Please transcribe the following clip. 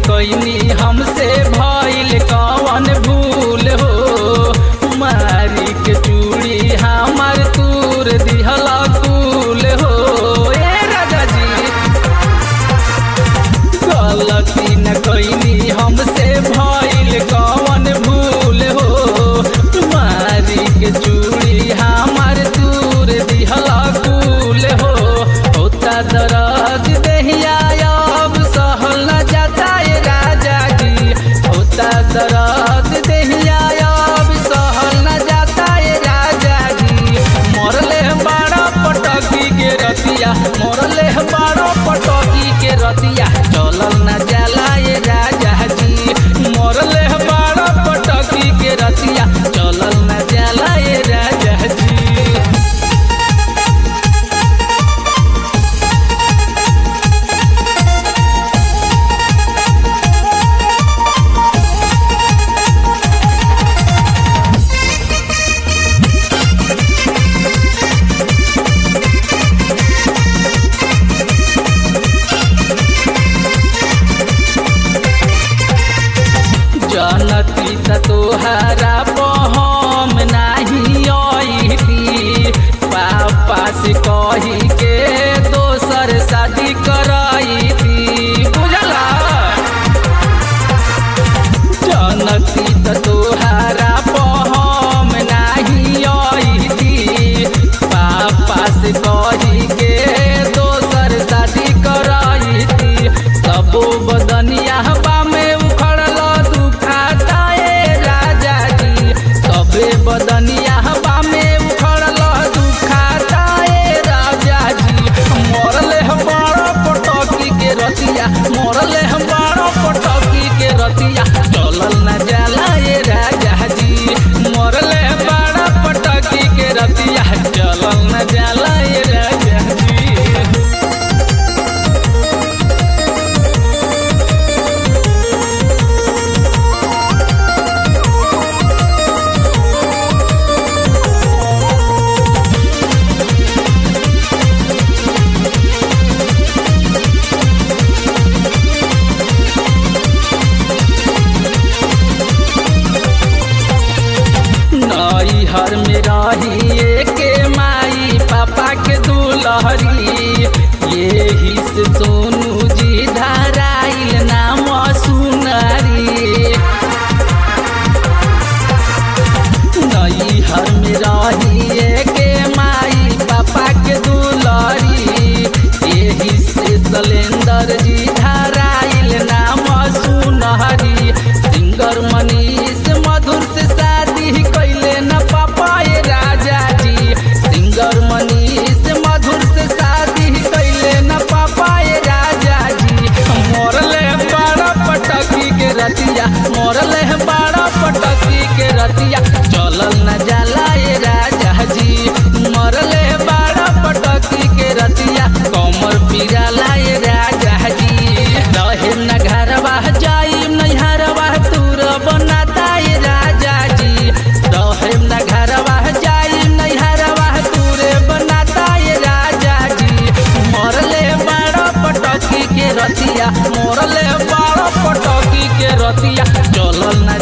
कैनी हमसे भइल कवन भूल हो मारी के चूड़ी हमार तूर दिहला कुल हो ए राजा जी गलती न कैनी हमसे भइल कवन भूल हो मारी के चूड़ी हमार दूर दिहला कुल हो होता दर्द देहिया अब सहल न जाता ए राजा जी होता दर्द देहिया अब सहल न जाता ए राजा जी मरले बाड़ा पटकी के रतिया मरले बाड़ा पटकी के रतिया चलल न जाला ए राजा जी मरले बाड़ा पटकी के रतिया चलल न जाला ए राजा जी जनती त तोहरा बहम नाही अइती पापा से कही के दोसर शादी करैती बुझला जनती त तोहरा बहम नाही अइती पापा से कही के दोसर शादी करैती सबो बदनिया हवा में उखड़ल दुखाता ए राजा जी सबे बदनिया हवा में उखड़ल दुखाता ए राजा जी मरले हम बड़ पटकी के रतिया मरले हम बड़ पटकी के रतिया चलल न जाला ए राजा जी मरले हम बड़ पटकी के रतिया चलल न जाला ए राजा जी नैहर में रही के माई पापा के दुलहरी यही से सोनू जी धराइल नाम सुनरी नैहर में रही के माई पापा के दुलहरी यही से सलेंदर जी धराइल नाम सुनहरी सिंगर मनीष मधुर से शादी कैले न पापा ए राजा जी सिंगर मनीष मधुर से शादी कैले न पापा ए राजा जी मरले बाड़ा पटकी के रतिया मरले बाड़ा पटकी के रतिया चलल न जाला ए राजा जी मरले बाड़ा पटकी के रतिया कमर पिराला ए राजा जी रहे न घरवा जाइम नैहरवा तूर बनाता ए राजा जी रहे न घरवा जाइम नैहरवा तूरे बनाता ए राजा जी मरले बाड़ा पटकी के रतिया मरले बाड़ा पटकी के रतिया चलल न